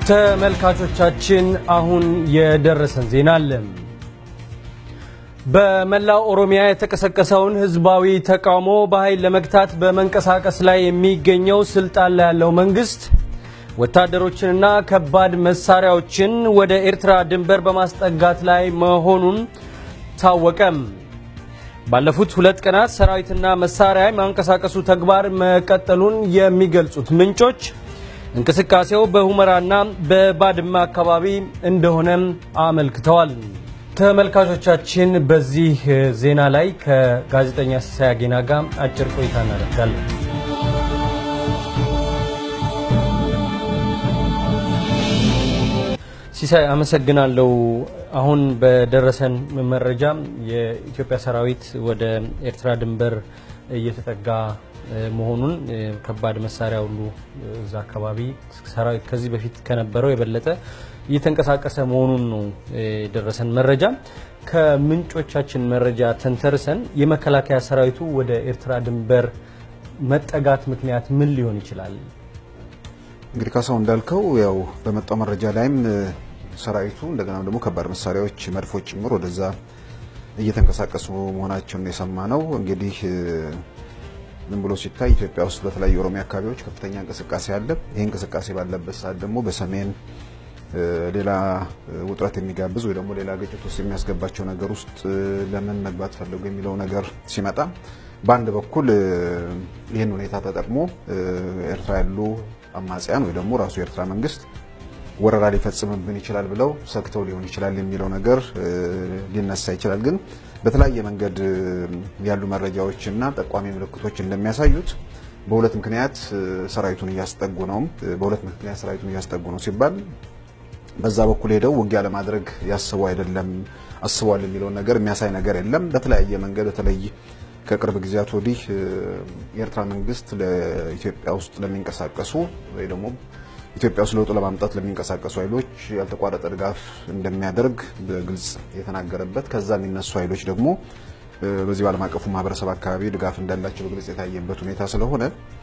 ተመልካቾቻችን አሁን የደረሰን ዜና አለ። በመላው ኦሮሚያ የተቀሰቀሰውን ህዝባዊ ተቃውሞ በኃይል ለመግታት በመንቀሳቀስ ላይ የሚገኘው ስልጣን ላይ ያለው መንግስት ወታደሮችንና ከባድ መሳሪያዎችን ወደ ኤርትራ ድንበር በማስጠጋት ላይ መሆኑን ታወቀም። ባለፉት ሁለት ቀናት ሰራዊትና መሳሪያ የማንቀሳቀሱ ተግባር መቀጠሉን የሚገልጹት ምንጮች እንቅስቃሴው በሁመራና በባድመ አካባቢ እንደሆነም አመልክተዋል። ተመልካቾቻችን በዚህ ዜና ላይ ከጋዜጠኛ ሲሳይ አጌና ጋር አጭር ቆይታ እናደርጋለን። ሲሳይ አመሰግናለሁ። አሁን በደረሰን መረጃ የኢትዮጵያ ሰራዊት ወደ ኤርትራ ድንበር እየተጠጋ መሆኑን ከባድ መሳሪያ ሁሉ እዛ አካባቢ ሰራዊት ከዚህ በፊት ከነበረው የበለጠ እየተንቀሳቀሰ መሆኑን ነው የደረሰን መረጃ። ከምንጮቻችን መረጃ ተንተርሰን የመከላከያ ሰራዊቱ ወደ ኤርትራ ድንበር መጠጋት ምክንያት ምን ሊሆን ይችላል? እንግዲህ ካሳው እንዳልከው ያው በመጣው መረጃ ላይም ሰራዊቱ እንደገና ደግሞ ከባድ መሳሪያዎች መድፎች ጭምር ወደዛ እየተንቀሳቀሱ መሆናቸውን የሰማ ነው። እንግዲህ ዝም ብሎ ሲታይ ኢትዮጵያ ውስጥ በተለያዩ የኦሮሚያ አካባቢዎች ከፍተኛ እንቅስቃሴ አለ። ይህ እንቅስቃሴ ባለበት ሰዓት ደግሞ በሰሜን ሌላ ውጥረት የሚጋብዝ ወይ ደግሞ ሌላ ግጭት ውስጥ የሚያስገባቸው ነገር ውስጥ ለምን መግባት ፈለጉ የሚለው ነገር ሲመጣ በአንድ በኩል ይህን ሁኔታ ተጠቅሞ ኤርትራ ያሉ አማጽያን ወይ ደግሞ ራሱ የኤርትራ መንግስት ወረራ ሊፈጽምብን ይችላል ብለው ሰግተው ሊሆን ይችላል የሚለው ነገር ሊነሳ ይችላል። ግን በተለያየ መንገድ ያሉ መረጃዎች እና ጠቋሚ ምልክቶች እንደሚያሳዩት በሁለት ምክንያት ሰራዊቱን እያስጠጉ ነው። በሁለት ምክንያት ሰራዊቱን እያስጠጉ ነው ሲባል በዛ በኩል ሄደው ውጊያ ለማድረግ ያስቡ አይደለም አስበዋል የሚለውን ነገር የሚያሳይ ነገር የለም። በተለያየ መንገድ በተለይ ከቅርብ ጊዜያት ወዲህ የኤርትራ መንግስት ለኢትዮጵያ ውስጥ ለሚንቀሳቀሱ ወይ ደግሞ ኢትዮጵያ ውስጥ ለውጥ ለማምጣት ለሚንቀሳቀሱ ኃይሎች ያልተቋረጠ ድጋፍ እንደሚያደርግ በግልጽ የተናገረበት ከዛ የሚነሱ ኃይሎች ደግሞ በዚህ በዓለም አቀፉ ማህበረሰብ አካባቢ ድጋፍ እንዳላቸው በግልጽ የታየበት ሁኔታ ስለሆነ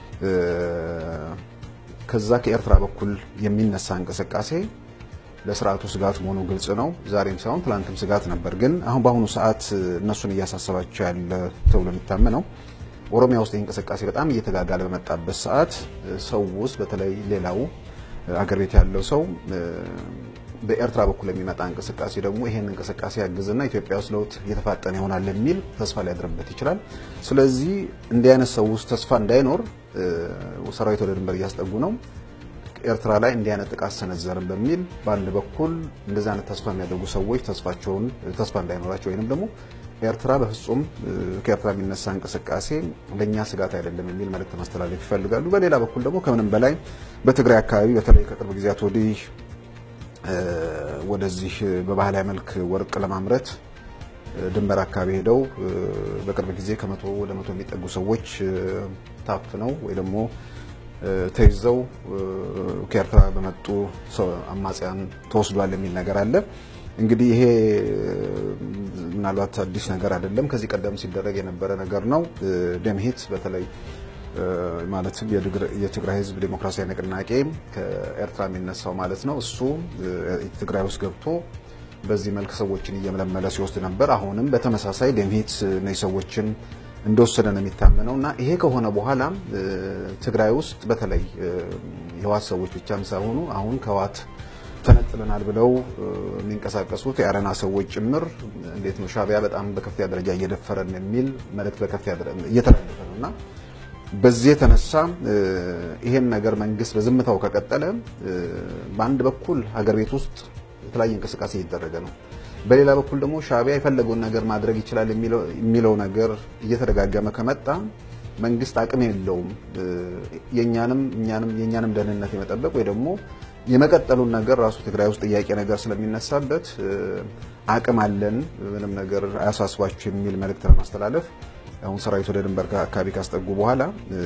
ከዛ ከኤርትራ በኩል የሚነሳ እንቅስቃሴ ለስርዓቱ ስጋት መሆኑ ግልጽ ነው። ዛሬም ሳይሆን ትላንትም ስጋት ነበር። ግን አሁን በአሁኑ ሰዓት እነሱን እያሳሰባቸው ያለ ተብሎ የሚታመነው ኦሮሚያ ውስጥ እንቅስቃሴ በጣም እየተጋጋለ በመጣበት ሰዓት ሰው ውስጥ በተለይ ሌላው አገር ቤት ያለው ሰው በኤርትራ በኩል የሚመጣ እንቅስቃሴ ደግሞ ይሄን እንቅስቃሴ ያግዝና ኢትዮጵያ ውስጥ ለውጥ እየተፋጠነ ይሆናል የሚል ተስፋ ሊያድርበት ይችላል። ስለዚህ እንዲህ አይነት ሰው ውስጥ ተስፋ እንዳይኖር ሰራዊት ወደ ድንበር እያስጠጉ ነው። ኤርትራ ላይ እንዲህ አይነት ጥቃት ሰነዘርን በሚል በአንድ በኩል እንደዚህ አይነት ተስፋ የሚያደርጉ ሰዎች ተስፋቸውን ተስፋ እንዳይኖራቸው ወይንም ደግሞ ኤርትራ በፍጹም ከኤርትራ የሚነሳ እንቅስቃሴ ለእኛ ስጋት አይደለም የሚል መልእክት ማስተላለፍ ይፈልጋሉ። በሌላ በኩል ደግሞ ከምንም በላይ በትግራይ አካባቢ በተለይ ከቅርብ ጊዜያት ወዲህ ወደዚህ በባህላዊ መልክ ወርቅ ለማምረት ድንበር አካባቢ ሄደው በቅርብ ጊዜ ከመቶ ወደ መቶ የሚጠጉ ሰዎች ታፍነው ወይ ደግሞ ተይዘው ከኤርትራ በመጡ አማጽያን ተወስዷል የሚል ነገር አለ። እንግዲህ ይሄ ምናልባት አዲስ ነገር አይደለም። ከዚህ ቀደም ሲደረግ የነበረ ነገር ነው። ደምሂት በተለይ ማለትም የትግራይ ሕዝብ ዴሞክራሲያዊ ንቅናቄ ከኤርትራ የሚነሳው ማለት ነው። እሱ ትግራይ ውስጥ ገብቶ በዚህ መልክ ሰዎችን እየመለመለ ሲወስድ ነበር። አሁንም በተመሳሳይ ደምሂት እነዚህ ሰዎችን እንደወሰደ ነው የሚታመነው እና ይሄ ከሆነ በኋላ ትግራይ ውስጥ በተለይ የህዋት ሰዎች ብቻም ሳይሆኑ አሁን ከህዋት ተነጥለናል ብለው የሚንቀሳቀሱት የአረና ሰዎች ጭምር እንዴት ነው ሻዕቢያ በጣም በከፍተኛ ደረጃ እየደፈረን የሚል መልእክት በከፍተኛ እየተላለፈ ነው እና በዚህ የተነሳ ይሄን ነገር መንግስት በዝምታው ከቀጠለ በአንድ በኩል ሀገር ቤት ውስጥ የተለያየ እንቅስቃሴ እየተደረገ ነው። በሌላ በኩል ደግሞ ሻዕቢያ የፈለገውን ነገር ማድረግ ይችላል የሚለው ነገር እየተደጋገመ ከመጣ መንግስት አቅም የለውም የኛንም እኛንም የኛንም ደህንነት የመጠበቅ ወይ ደግሞ የመቀጠሉን ነገር ራሱ ትግራይ ውስጥ ጥያቄ ነገር ስለሚነሳበት አቅም አለን፣ ምንም ነገር አያሳስባችሁ የሚል መልእክት ለማስተላለፍ አሁን ሰራዊት ወደ ድንበር አካባቢ ካስጠጉ በኋላ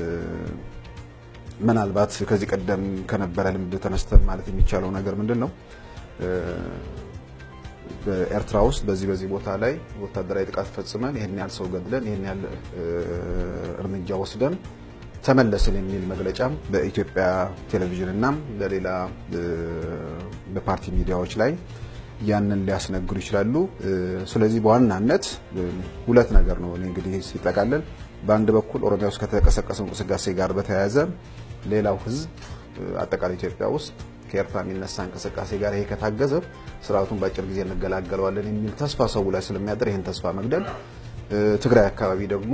ምናልባት ከዚህ ቀደም ከነበረ ልምድ ተነስተን ማለት የሚቻለው ነገር ምንድን ነው? በኤርትራ ውስጥ በዚህ በዚህ ቦታ ላይ ወታደራዊ ጥቃት ፈጽመን ይህን ያህል ሰው ገድለን ይህን ያህል እርምጃ ወስደን ተመለስን የሚል መግለጫም በኢትዮጵያ ቴሌቪዥን እና በሌላ በፓርቲ ሚዲያዎች ላይ ያንን ሊያስነግሩ ይችላሉ። ስለዚህ በዋናነት ሁለት ነገር ነው እኔ እንግዲህ ሲጠቃለል፣ በአንድ በኩል ኦሮሚያ ውስጥ ከተቀሰቀሰው እንቅስቃሴ ጋር በተያያዘ ሌላው ህዝብ አጠቃላይ ኢትዮጵያ ውስጥ ከኤርትራ የሚነሳ እንቅስቃሴ ጋር ይሄ ከታገዘ ስርዓቱን በአጭር ጊዜ እንገላገለዋለን የሚል ተስፋ ሰው ላይ ስለሚያደር ይህን ተስፋ መግደል፣ ትግራይ አካባቢ ደግሞ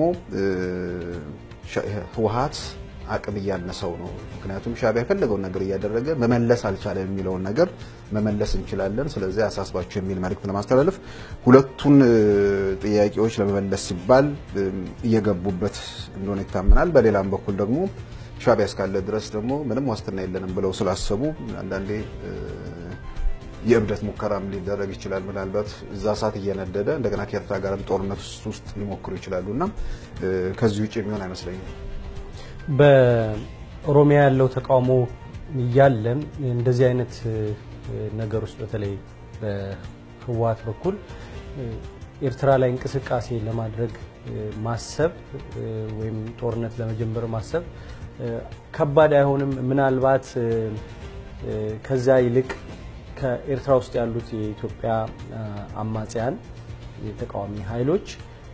ህወሀት አቅም እያነሰው ነው። ምክንያቱም ሻዕቢያ የፈለገውን ነገር እያደረገ መመለስ አልቻለም የሚለውን ነገር መመለስ እንችላለን፣ ስለዚህ አሳስባቸው የሚል መልእክት ለማስተላለፍ ሁለቱን ጥያቄዎች ለመመለስ ሲባል እየገቡበት እንደሆነ ይታመናል። በሌላም በኩል ደግሞ ሻዕቢያ እስካለ ድረስ ደግሞ ምንም ዋስትና የለንም ብለው ስላሰቡ አንዳንዴ የእብደት ሙከራም ሊደረግ ይችላል። ምናልባት እዛ እሳት እየነደደ እንደገና ከኤርትራ ጋርም ጦርነት ውስጥ ሊሞክሩ ይችላሉ እና ከዚህ ውጭ የሚሆን አይመስለኝም። በኦሮሚያ ያለው ተቃውሞ እያለም እንደዚህ አይነት ነገር ውስጥ በተለይ በህወሓት በኩል ኤርትራ ላይ እንቅስቃሴ ለማድረግ ማሰብ ወይም ጦርነት ለመጀመር ማሰብ ከባድ አይሆንም? ምናልባት ከዛ ይልቅ ከኤርትራ ውስጥ ያሉት የኢትዮጵያ አማጽያን የተቃዋሚ ኃይሎች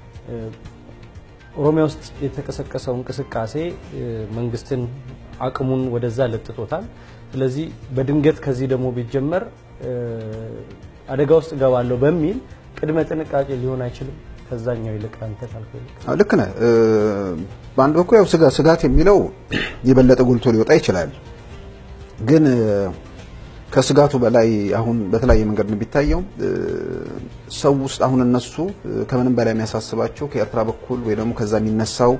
ኦሮሚያ ውስጥ የተቀሰቀሰው እንቅስቃሴ መንግስትን አቅሙን ወደዛ ለጥጦታል። ስለዚህ በድንገት ከዚህ ደግሞ ቢጀመር አደጋ ውስጥ እገባለሁ በሚል ቅድመ ጥንቃቄ ሊሆን አይችልም? ከዛኛው ይልቅ አንተ ካልከው ይልቅ ልክ ነህ። በአንድ በኩል ያው ስጋት የሚለው የበለጠ ጎልቶ ሊወጣ ይችላል ግን ከስጋቱ በላይ አሁን በተለያየ መንገድ ነው የሚታየው። ሰው ውስጥ አሁን እነሱ ከምንም በላይ የሚያሳስባቸው ከኤርትራ በኩል ወይ ደግሞ ከዛ የሚነሳው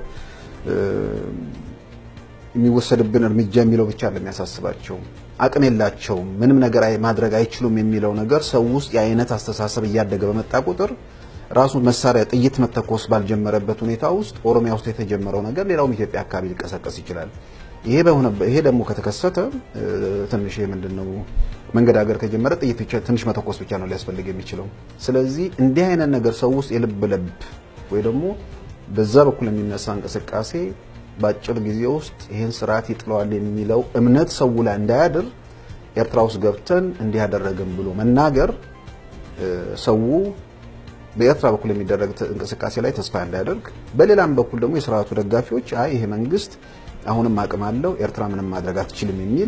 የሚወሰድብን እርምጃ የሚለው ብቻ ለሚያሳስባቸው አቅም የላቸውም፣ ምንም ነገር ማድረግ አይችሉም የሚለው ነገር ሰው ውስጥ የአይነት አስተሳሰብ እያደገ በመጣ ቁጥር ራሱ መሳሪያ ጥይት መተኮስ ባልጀመረበት ሁኔታ ውስጥ ኦሮሚያ ውስጥ የተጀመረው ነገር ሌላውም ኢትዮጵያ አካባቢ ሊቀሰቀስ ይችላል። ይሄ በሆነ ይሄ ደግሞ ከተከሰተ ትንሽ ምንድን ነው መንገዳገር ከጀመረ ጥይት ብቻ ትንሽ መተኮስ ብቻ ነው ሊያስፈልግ የሚችለው። ስለዚህ እንዲህ አይነት ነገር ሰው ውስጥ የልብ ለብ ወይ ደግሞ በዛ በኩል የሚነሳ እንቅስቃሴ በአጭር ጊዜ ውስጥ ይህን ስርዓት ይጥለዋል የሚለው እምነት ሰው ላይ እንዳያድር ኤርትራ ውስጥ ገብተን እንዲህ ያደረግን ብሎ መናገር ሰው በኤርትራ በኩል የሚደረግ እንቅስቃሴ ላይ ተስፋ እንዳያደርግ፣ በሌላም በኩል ደግሞ የስርዓቱ ደጋፊዎች አይ ይሄ መንግስት አሁንም አቅም አለው ኤርትራ ምንም ማድረግ አትችልም የሚል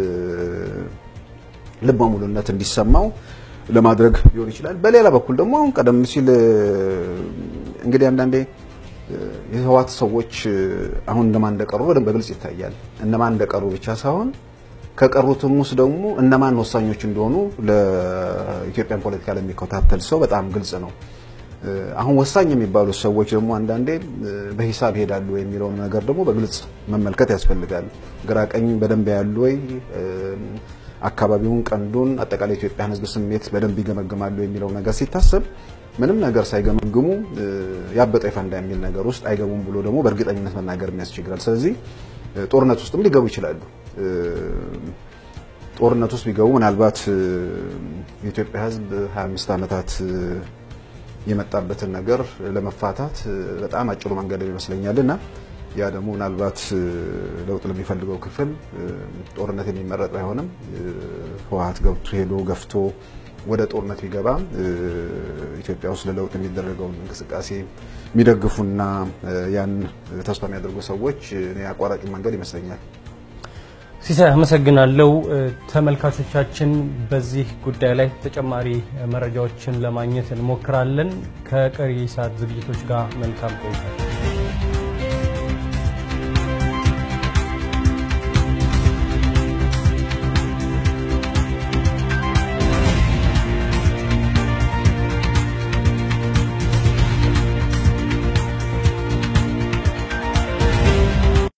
ልበ ሙሉነት እንዲሰማው ለማድረግ ሊሆን ይችላል። በሌላ በኩል ደግሞ አሁን ቀደም ሲል እንግዲህ አንዳንዴ የህወሓት ሰዎች አሁን እነማን እንደቀሩ በደንብ በግልጽ ይታያል። እነማን እንደቀሩ ብቻ ሳይሆን ከቀሩትም ውስጥ ደግሞ እነማን ወሳኞች እንደሆኑ ለኢትዮጵያን ፖለቲካ ለሚከታተል ሰው በጣም ግልጽ ነው። አሁን ወሳኝ የሚባሉት ሰዎች ደግሞ አንዳንዴ በሂሳብ ይሄዳሉ የሚለውን ነገር ደግሞ በግልጽ መመልከት ያስፈልጋል። ግራ ቀኝ በደንብ ያሉ ወይ አካባቢውን፣ ቀንዱን፣ አጠቃላይ ኢትዮጵያን ህዝብ ስሜት በደንብ ይገመግማሉ የሚለው ነገር ሲታሰብ ምንም ነገር ሳይገመግሙ ያበጠ ይፈንዳ የሚል ነገር ውስጥ አይገቡም ብሎ ደግሞ በእርግጠኝነት መናገር የሚያስቸግራል። ስለዚህ ጦርነት ውስጥም ሊገቡ ይችላሉ። ጦርነት ውስጥ ቢገቡ ምናልባት የኢትዮጵያ ህዝብ 25 ዓመታት የመጣበትን ነገር ለመፋታት በጣም አጭሩ መንገድ ይመስለኛል እና ያ ደግሞ ምናልባት ለውጥ ለሚፈልገው ክፍል ጦርነት የሚመረጥ ባይሆንም ህወሓት ገብቶ ሄዶ ገፍቶ ወደ ጦርነት ቢገባ ኢትዮጵያ ውስጥ ለለውጥ የሚደረገውን እንቅስቃሴ የሚደግፉና ያን ተስፋ የሚያደርጉ ሰዎች አቋራጭ መንገድ ይመስለኛል። ሲሳይ አመሰግናለሁ። ተመልካቾቻችን በዚህ ጉዳይ ላይ ተጨማሪ መረጃዎችን ለማግኘት እንሞክራለን። ከቀሪ ሰዓት ዝግጅቶች ጋር መልካም ቆይታ